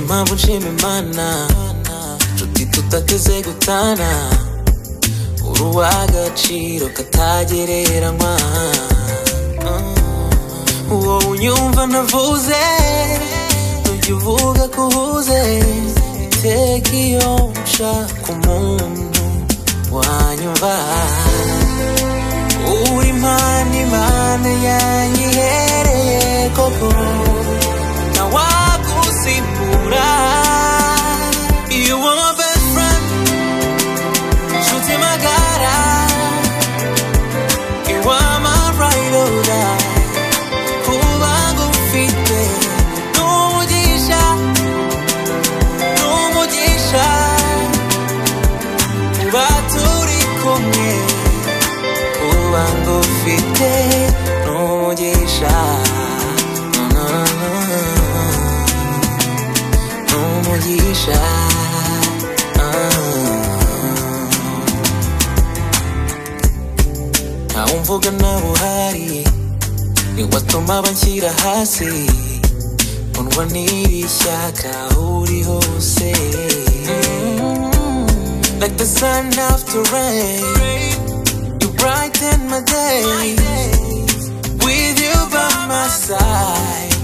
mpamvu nshima imana nshuti tutateze gutana uri uw'agaciro katagereranywa Ah, uwo unyumva ntavuze ntujya uvuga ko uhuze iteka iyo nshaka umuntu wanyumva uri impande imana yanyihereye koko ntawagusimbura iyo uwo best friend nshuti magara iwamaburayirura kuba ngufite n'umugisha n'umugisha kuba turi kumwe kuba ngufite n'umugisha Na, na, na, na. n'umugisha ntawe umvuga nawe uhari ni watuma banshyira hasi kundwa n'iri shyaka uri hose like the sun after rain you brighten my day with you by my side